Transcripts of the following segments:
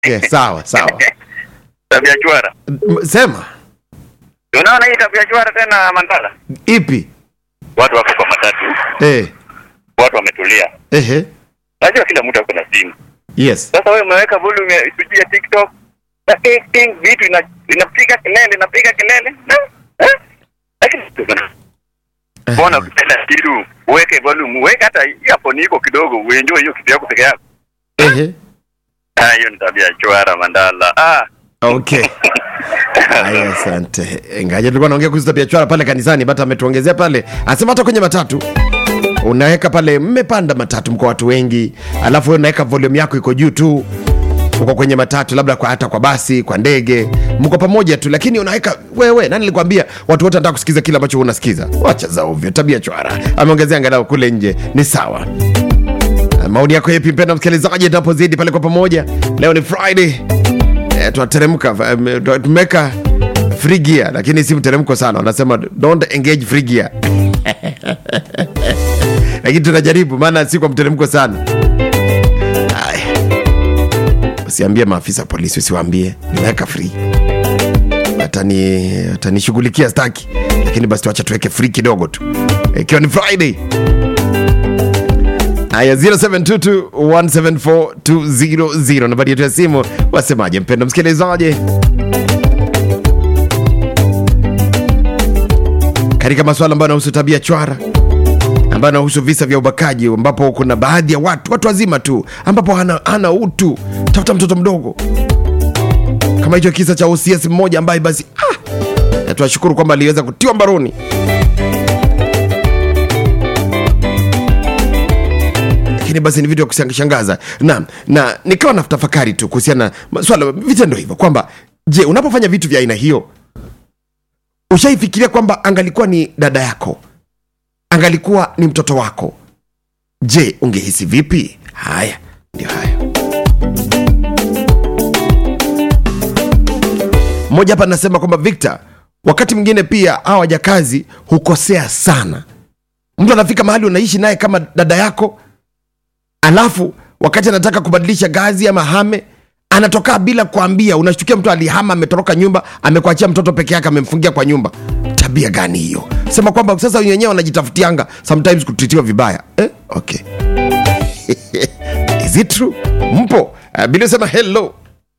Okay, sawa sawa. tabia chwara. M- Sema Unaona hii tabia chwara tena Mandala, ipi? watu wako kwa matatu, Eh, watu wametulia. ehe, Najua kila mtu ako na simu. yes. Sasa wewe umeweka volume ya sijui ya TikTok na ting ting, vitu ina, inapiga kelele inapiga kelele na eh? Lakini mbona ukipenda kitu uweke volume, uweke hata earphone iko kidogo, uenjoy hiyo kitu yako peke yako. Ehe. Ah, hiyo ni tabia chwara Mandala. Ah, Okay. Haya, asante. Ngaje tulikuwa naongea kuhusu tabia chwara pale kanisani, bata ametuongezea pale. Anasema hata kwenye matatu unaweka pale, mmepanda matatu, mko watu wengi, alafu wewe unaweka volume yako iko juu tu, uko kwenye matatu, labda kwa hata kwa basi, kwa ndege, mko pamoja tu, lakini unaweka wewe. Nani alikwambia watu wote wanataka kusikiza kile ambacho unasikiza? Wacha za ovyo, tabia chwara. Ameongezea angalau kule nje ni sawa. Maoni yako yepi, mpenda msikilizaji, tunapozidi pale kwa pamoja. Leo ni Friday eh, tunateremka em, tu- tumeweka free gear lakini si mteremko sana wanasema don't engage free gear lakini tunajaribu maana si kwa mteremko sana Haya. usiambie maafisa polisi usiwaambie nimeweka free watani watanishughulikia staki lakini basi tuacha tuweke free kidogo tu ikiwa ni friday haya 0722174200 nambari yetu ya simu wasemaje mpendo msikilizaji katika masuala ambayo yanahusu tabia chwara ambayo yanahusu visa vya ubakaji ambapo kuna baadhi ya watu watu wazima tu ambapo hana, hana utu tafuta mtoto mdogo kama hicho kisa cha OCS mmoja ambaye basi ah, na tunashukuru kwamba aliweza kutiwa mbaroni lakini basi ni vitu vya kushangaza na, na nikawa na tafakari tu kuhusiana na swala vitendo hivyo kwamba je unapofanya vitu vya aina hiyo ushaifikiria kwamba angalikuwa ni dada yako angalikuwa ni mtoto wako je ungehisi vipi haya ndio haya mmoja hapa anasema kwamba victor wakati mwingine pia hawa wajakazi hukosea sana mtu anafika mahali unaishi naye kama dada yako alafu wakati anataka kubadilisha gazi ama hame anatokaa bila kuambia unashtukia mtu alihama ametoroka nyumba amekuachia mtoto peke yake amemfungia kwa nyumba tabia gani hiyo sema kwamba sasa wenyewe wanajitafutianga sometimes kutritiwa vibaya eh? okay is it true mpo uh, bila sema hello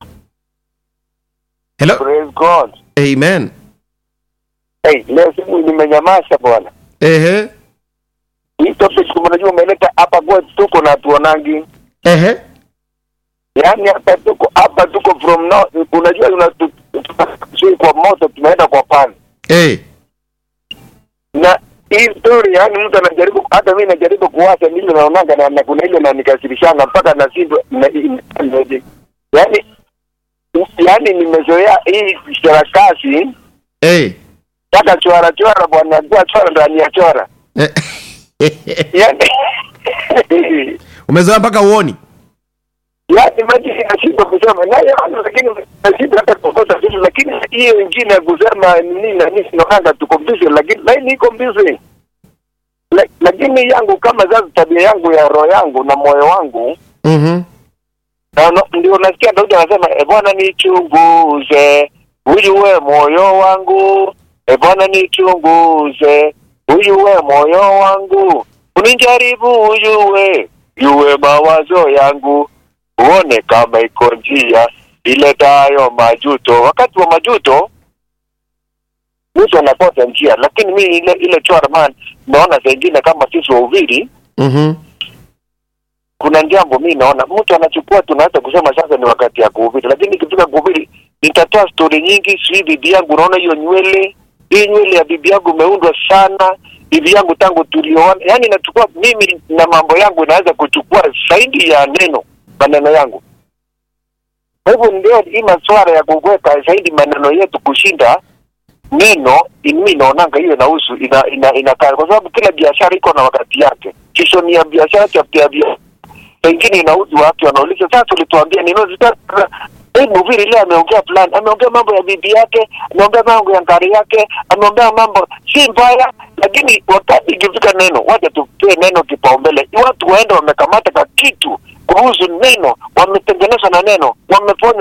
hello Praise God. amen Hey, leo simu nimenyamasha bwana. ehe Hii topic unajua umeleta hapa kwetu tuko na tuonangi. ehe Yaani hapa tuko hapa tuko from now unajua tunasui kwa moto tunaenda kwa pani. eh Na hii story yani mtu anajaribu hata mimi najaribu kuwacha nile naonanga na, na kuna ile na nikasirishanga mpaka na sindo na, yani yani nimezoea hii sarakasi eh taka chora chora bwana kwa chora ndani ya chora Eh. yani umezoea mpaka uoni yaani maji inashindwa kusema naye lakini nashindwa hata kukosa vitu lakini hiyo ingine ya kusema nini na nini naonanga tuko busy lakini laini iko busy La- lakini yangu kama sasa tabia yangu ya roho yangu na moyo wangu mm-hmm. na- na- ndio nasikia Daudi anasema e Bwana nichunguze huyu we moyo wangu e Bwana nichunguze huyu we moyo wangu unijaribu huyu we yuwe mawazo yangu uone kama iko njia iletayo majuto wakati wa majuto mtu anakosa njia lakini mi ile ile chora man naona saa ingine kama sisi wahubiri Mm-hmm. kuna jambo mi naona mtu anachukua tunaweza kusema sasa ni wakati ya kuhubiri lakini ikifika kuhubiri nitatoa stori nyingi sijui bibi yangu unaona hiyo nywele hii nywele ya bibi yangu imeundwa sana bibi yangu tangu tulioana yaani nachukua mimi na mambo yangu naweza kuchukua zaidi ya neno maneno yangu kwa hivyo ndio hii maswara ya kuweka zaidi maneno yetu kushinda neno mi naonanga hiyo inahusu ina, ina, inakaa kwa sababu kila biashara iko na wakati yake kisho ni ya biashara chapta ya biashara pengine inauzi watu wanauliza sasa ulituambia nini Sasa, Hii mhubiri leo ameongea fulani, ameongea mambo ya bibi yake, ameongea mambo ya ngari yake, ameongea mambo si mbaya, lakini wakati ikifika neno, wacha tupee neno kipaumbele. Watu waende wamekamata ka kitu kuhusu neno, wametengeneza na neno, wameponya